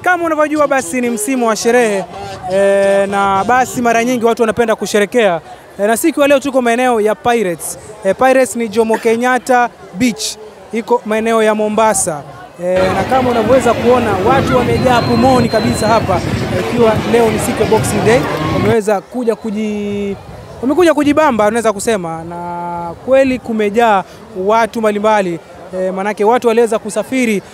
kama unavyojua basi ni msimu wa sherehe e, na basi mara nyingi watu wanapenda kusherekea e, na siku ya leo tuko maeneo ya Pirates. E, Pirates ni Jomo Kenyatta Beach, iko maeneo ya Mombasa. E, na kama unavyoweza kuona watu wamejaa pumoni kabisa hapa, ikiwa e, leo ni siku ya Boxing Day, wameweza kuja kuji wamekuja kujibamba unaweza kusema, na kweli kumejaa watu mbalimbali e, manake watu waliweza kusafiri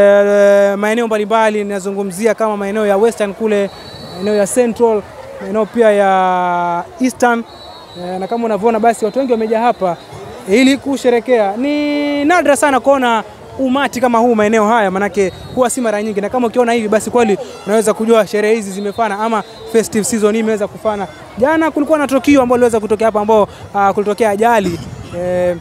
e, maeneo mbalimbali, ninazungumzia kama maeneo ya Western kule, maeneo ya Central, maeneo pia ya Eastern e, na kama unavyoona basi watu wengi wamejaa hapa ili kusherekea. Ni nadra sana kuona umati kama huu maeneo haya, manake huwa si mara nyingi, na kama ukiona hivi basi kweli unaweza kujua sherehe hizi zimefana ama festive season hii imeweza kufana. Jana kulikuwa na tukio ambalo liweza kutokea hapa ambao uh, kulitokea ajali eh,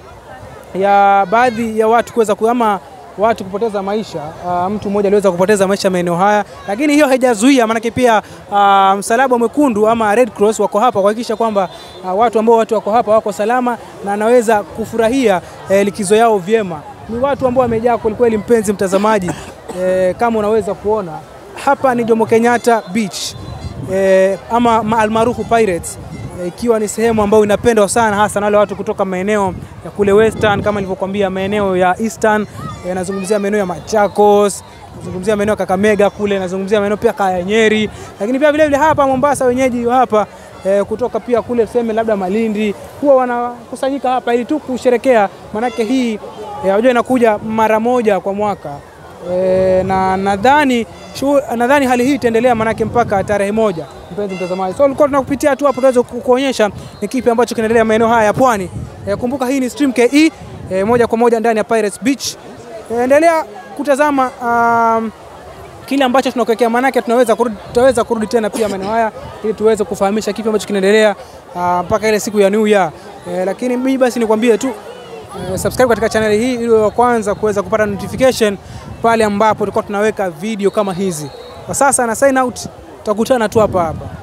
ya baadhi ya watu kuweza ama watu kupoteza maisha. Uh, mtu mmoja aliweza kupoteza maisha maeneo haya, lakini hiyo haijazuia, maanake pia uh, msalaba mwekundu ama Red Cross wako hapa kuhakikisha kwamba uh, watu ambao watu wako hapa wako salama na anaweza kufurahia eh, likizo yao vyema. Ni watu ambao wamejaa kwelikweli, mpenzi mtazamaji eh, kama unaweza kuona hapa ni Jomo Kenyatta Beach eh, ama almaarufu Pirates ikiwa e, ni sehemu ambayo inapendwa sana hasa na wale watu kutoka maeneo ya kule Western, kama nilivyokuambia, maeneo ya Eastern e, nazungumzia maeneo ya Machakos, nazungumzia maeneo ya Kakamega kule, nazungumzia maeneo pia kaya Nyeri, lakini pia vilevile hapa Mombasa, wenyeji hapa e, kutoka pia kule tuseme labda Malindi, huwa wanakusanyika hapa ili tu kusherekea, manake hii unajua e, inakuja mara moja kwa mwaka e, na nadhani nadhani hali hii itaendelea manake mpaka tarehe moja mpenzi mtazamaji. So ulikuwa tunakupitia tu hapo tuweze kuonyesha ni kipi ambacho kinaendelea maeneo haya ya pwani. E, kumbuka hii ni Stream KE e, moja kwa moja ndani ya Pirates Beach. E, endelea kutazama um, kile ambacho tunakuwekea, manake tunaweza kurudi, tutaweza kurudi tena pia maeneo haya ili tuweze kufahamisha kipi ambacho kinaendelea mpaka uh, ile siku ya New Year. E, lakini mimi basi nikwambie tu e, subscribe katika channel hii ili wa kwanza kuweza kupata notification pale ambapo tulikuwa tunaweka video kama hizi. Kwa sasa na sign out, tutakutana tu hapa hapa.